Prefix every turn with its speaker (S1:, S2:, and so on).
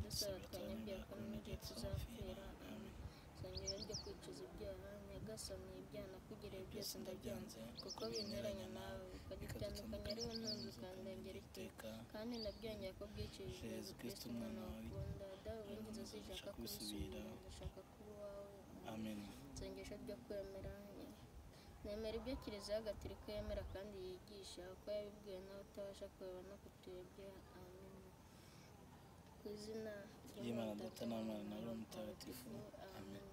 S1: mwashakanye byakoma igihe tuzapfira amen zongera ryo kwicuza ibyaha nyagasani ibyana kugira byose ndabyanze kuko binteranya nawe ukagitandukanya ari we ntunze ukandengera iteka kandi nabyongeye ko bwicishije yezu kristo umwana wakunda dawe w'ingezo zishaka kubisubira ndashaka kuba uwawe
S2: amen
S1: nsengesho ryo kwemera nemera ibyo kiliziya gatolika yemera kandi yigisha uko yabibwiwe n'abatabasha kureba no kutuyobya amen ku izina
S2: Y'Imana Data n'Umwana na Roho Mutagatifu.
S1: amen